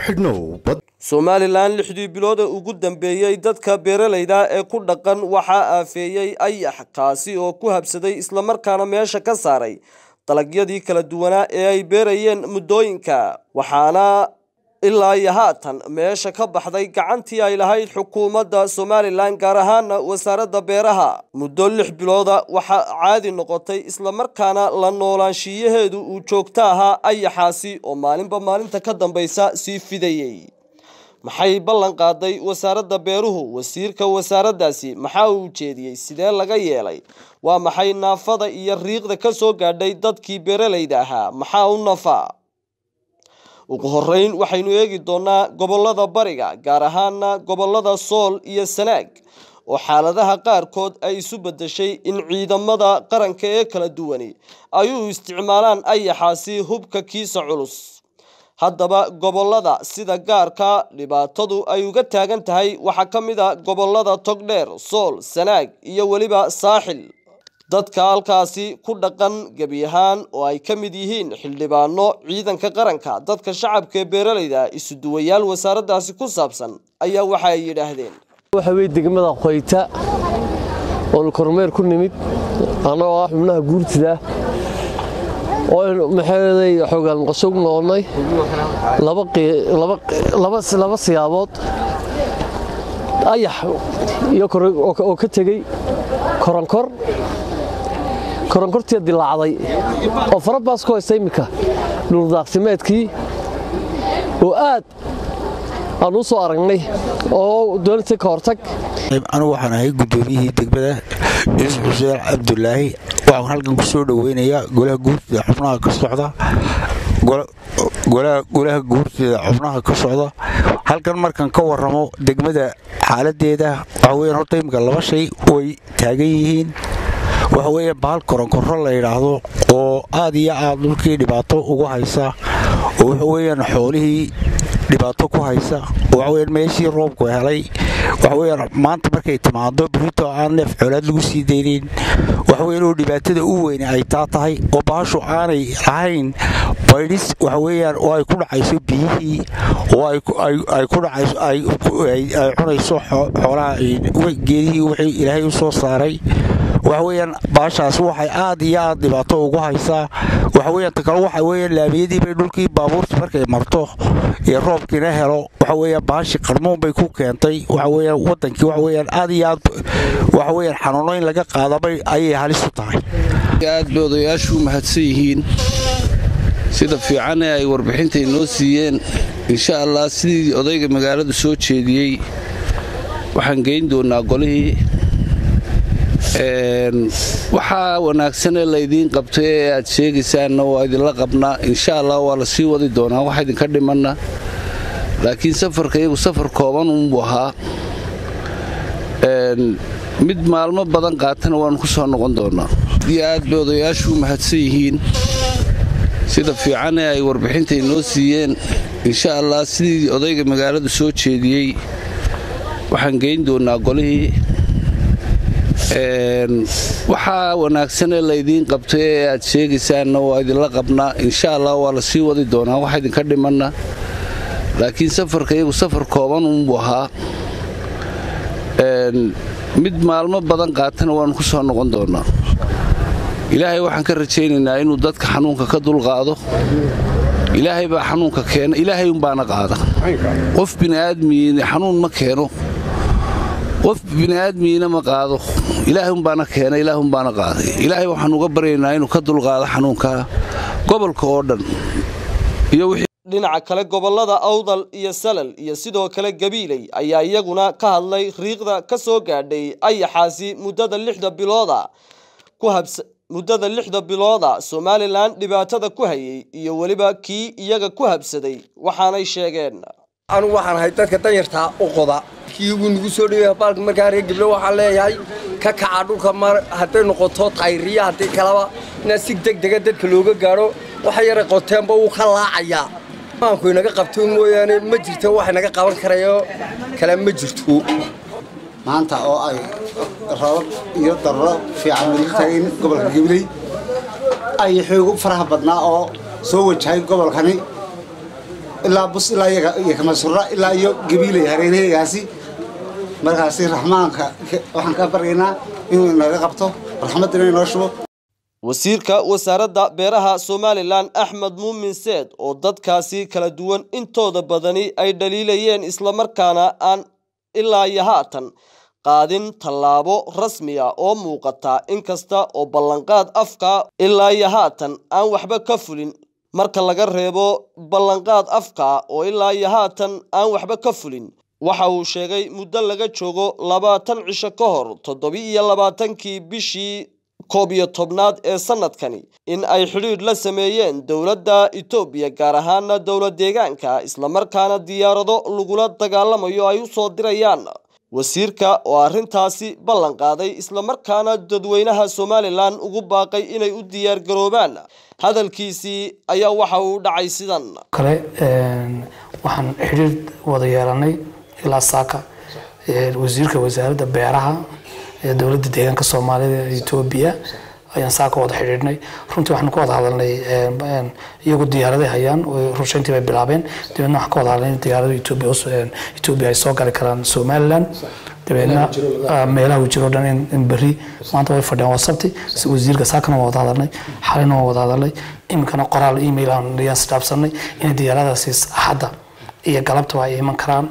xidhnow somalilan lixdii bilood ee ugu dambeeyey dadka beeralayda ee ku dhaqan waxaa aafeeyey ayax kaasi oo ku habsaday islamarkaana meesha ka saaray dalagyadii kala duwanaa ee ay beerayeen muddooyinka waxaana ilaa iyo haatan meesha ka baxday gacantii ay lahayd xukuumadda somalilan gaar ahaana wasaaradda beeraha muddo lix bilooda waxaa caadi noqotay islamarkaana la noolaanshiyaheedu uu joogto ahaa ayaxaasi oo maalinba maalinta ka dambaysa sii fidayey maxay ballan qaaday wasaaradda beeruhu wasiirka wasaaraddaasi maxaa uu ujeediyey sidee laga yeelay waa maxay naafada iyo riiqda ka soo gaadhay dadkii beeralayda ahaa maxaa u nafaa ugu horeyn waxaynu eegi doonaa gobolada bariga gaar ahaana gobolada sool iyo sanaag oo xaaladaha qaarkood ay isu bedeshay in ciidamada qaranka ee kala duwani ay u isticmaalaan ayaxaasi hubka kiisa culus haddaba gobolada sida gaarka dhibaatadu ay uga taagan tahay waxaa ka mid a gobolada togdheer sool sanaag iyo weliba saaxil dadka halkaasi ku dhaqan gebi ahaan oo ay ka mid yihiin xildhibaano ciidanka qaranka dadka shacabka ee beeralayda isuduwayaal wasaaraddaasi ku saabsan ayaa waxa ay yidhaahdeen waxa weye degmada qoyta oonu kormeer ku nimid annagoo ah xubnaha guurtida oo maxaeday xoogaan qasog noqonnay laba siyaabood ayax oo ka tegey koronkor koronkortii dilaacday oo farabaas ku haysta iminka dhuldaaqsimeedkii oo aad aan u soo aragnay oo doonata ka hortag anigu waxaan ahay guddoomiyihii degmada yuusuf xuseen cabdulaahi waxaan halkan ku soo dhoweynayaa golaha guurtida xubnaha ka socda golaha guurtida xubnaha ka socda halkan markan ka warramo degmada xaaladeeda waxaa weyan horta imika laba shay way taagan yihiin waxa weeye bahal koronkorro la yidhaahdo oo aad iyo aad dhulkii dhibaato ugu haysa oo waxa weeyaan xoolihii dhibaato ku haysa waxaweyan meeshii roobku helay waxaweyaan maanta markay timaado birito aan neef xoolaad lagu sii daynayn waxaweyan oo dhibaatada u weyne ay taa tahay oo bahashu aanay lahayn baydhis waxaweyaan oo ay ku dhacayso biyihii oo ay ku dhacayso ay cunayso xoolaha geedihii wixii ilaahay u soo saaray waxaweyaan baashaas waxay aad iyo aad dhibaato ugu haysaa waxaweyan ta kale waxa weya laamiyadiibay dhulkii baabuurtii markay marto ee roobkiina helo waxaweyan baashi qarmuun bay ku keentay waxaweyan wadankii waxaweyaan aad iyo aad waxaweyan xanuuno in laga qaadabay ayay halis u tahay aad bay odayaashu u mahadsan yihiin sida fiicanee ay warbixintay noo siiyeen insha allah sidii odayga magaaladu soo jeediyey waxaan geyn doonaa golihii waxaa wanaagsanee laydiin qabtay ee aad sheegaysaanna waa idinla qabnaa insha allah waa la sii wadi doonaa wax idinka dhimanna laakiin safarka iyagu safar kooban unbuu ahaa mid maalmo badan qaatana waannu ku soo noqon doonaa iyo aad bay odayaashu u mahadsan yihiin sida fiicanee ay warbixintay noo siiyeen insha allah sidii odayga magaaladu soo jeediyey waxaan geyn doonaa golihii waxaa wanaagsanee laydiin qabtay ee aad sheegaysaanna waa idinla qabnaa insha allah waa la sii wadi doonaa wax idinka dhimanna laakiin safarka iyagu safar kooban unbuu ahaa mid maalmo badan qaatana waannu ku soo noqon doonaa ilaahay waxaan ka rajaynaynaa inuu dadka xanuunka ka dulqaado ilaahay baa xanuunka keena ilaahay umbaana qaada qof bini'aadmiin xanuun ma keeno qof bini'aadmiina ma qaado ilaahay umbaana keena ilaah umbaana qaaday ilaahay waxaan uga baryaynaa inuu ka dulqaado xanuunka gobolka oo dhan dhinaca kale gobolada awdal iyo salal iyo sidoo kale gabiiley ayaa iyaguna ka hadlay riiqda ka soo gaadhay ayaxaasi muddada lixda bilooda ku habsa muddada lixda bilooda somalilan dhibaatada ku hayay iyo weliba kii iyaga ku habsaday waxaanay sheegeen anugu waxaan ahay dadka danyartaa u qoda kii ugu nagu soo dhawey baalka markaa reer giblo waxaan leeyahay ka kaca dhulka mar hadday noqoto tayriya haddii kaleba inaa si deg dega dadka looga gaadho waxa yaray qoteenba wuu ka laacayaa maanku inaga qabto mooyaane ma jirto wax inaga qaban karayo kale ma jirto maanta oo ay rabab iyo darro fiican weli tagin gobolka gibley ay xoog u faraha badnaa oo soo wajahay gobolkani ilaa bus ilaa iyo kamasura ilaa iyo gabiilay hareeraheygaasi markaasi raxmaanka waxaan ka baryaynaa inuu inaga qabto raxmaddina inoo shubo wasiirka wasaaradda beeraha somalilan axmed muumin seed oo dadkaasi kala duwan intooda badani ay dhaliilayeen islamarkaana aan ilaa iyo haatan qaadin tallaabo rasmiya oo muuqata inkasta oo ballanqaad afka ilaa iyo haatan aan waxba ka fulin marka laga reebo ballanqaad afka oo ilaa iyo haatan aan waxba ka fulin waxa uu sheegay muddo laga joogo labaatan cisho ka hor toddobi-iyo labaatankii bishii koob iyo tobnaad ee sanadkani in ay xidhiidh la sameeyeen dowladda etoobiya gaar ahaana dowlad deegaanka islamarkaana diyaarado lagula dagaalamayo ay u soo dirayaan wasiirka oo arrintaasi ballan qaaday islamarkaana dadweynaha somalilan ugu baaqay inay u diyaargaroobaan hadalkiisii ayaa waxa uu dhacay sidan kale waxaan xidhiir wada yeelanay ilaa saaka wasiirka wasaaradda beeraha ee dowladda deegaanka soomaalida etoobiya ayaan saaka wada xidhiidhnay runtii waxaan ka wada hadalnay iyagu diyaaraday hayaan rushayntii bay bilaabeen dabeedna waxaan ka wada hadalnay diyaarada etoobiya etoobiya ay soo gali karaan somaliland dabeedna meelaha uu jiro dhan in berri maanta way fadhiyaan waa sabti wasiirka saakana waa wada hadalnay xalina waa wada hadalnay iminkana qoraal email aan ayaan isdhaafsanay inay diyaaradaasi axadda iyo galabtaba ay iman karaan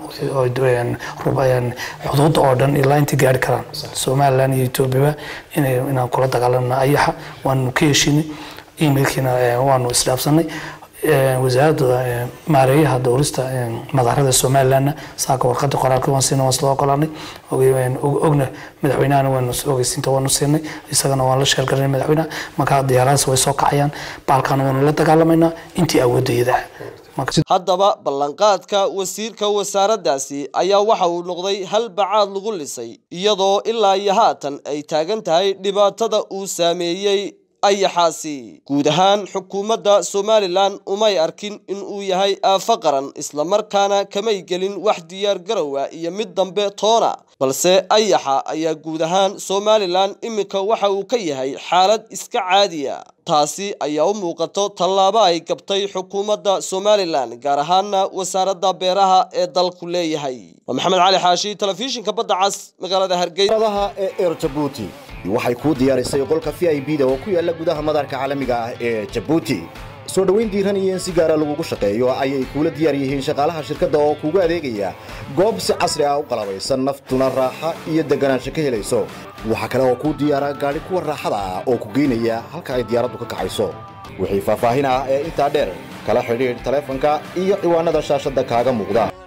xuduudda oo dhan ilaa intay gaari karaan somaliland iyo etoobiyaba inaan kula dagaalamna ayaxa waanu ka heshinay emailkiina waanu isdhaafsanay wasaaradda maareeyaha dowlista madaarada somalilandna saaka warqada qoraalka waan siinay waan isla ogolaanay ogna madaxweynahana waanu ogeysiinta waanu siinay isagana waan la sheergarinay madaxweynaha markaa diyaaradaas way soo kacayaan baalkaana waanu la dagaalamaynaa intii awoodayada haddaba ballanqaadka wasiirka wasaaraddaasi ayaa waxa uu noqday hal bacaad lagu lisay iyadoo ilaa iyo haatan ay taagan tahay dhibaatada uu saameeyey ayaxaasi guud ahaan xukuumadda somalilan umay arkin in uu yahay aafo qaran islamarkaana kamay gelin wax diyaar garowa iyo mid dambe toona balse ayaxa ayaa guud ahaan somalilan iminka waxa uu ka yahay xaalad iska caadiya taasi ayaa u muuqato tallaabo ay gabtay xukuumadda somalilan gaar ahaana wasaaradda beeraha ee dalku leeyahay waa maxamed cali xaashi telefishinka badda cas magaalada hargeysa ee er jabuuti waxay kuu diyaarisay qolka v i b da oo ku yaala gudaha madaarka caalamiga ah ee jabuuti soo dhoweyn diiran iyo in si gaara lagugu shaqeeyo ayay kuula diyaar yihiin shaqaalaha shirkadda oo kuugu adeegaya goob si casri ah u qalabaysan naftuna raaxa iyo deganaansho ka helayso waxaa kale oo kuu diyaara gaadhi kuwa raaxada ah oo ku geynaya halka ay diyaaraddu ka kacayso wixii faahfaahin ah ee intaa dheer kala xidhiidh taleefanka iyo ciwaanada shaashadda kaaga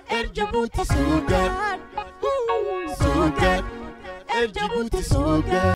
muuqda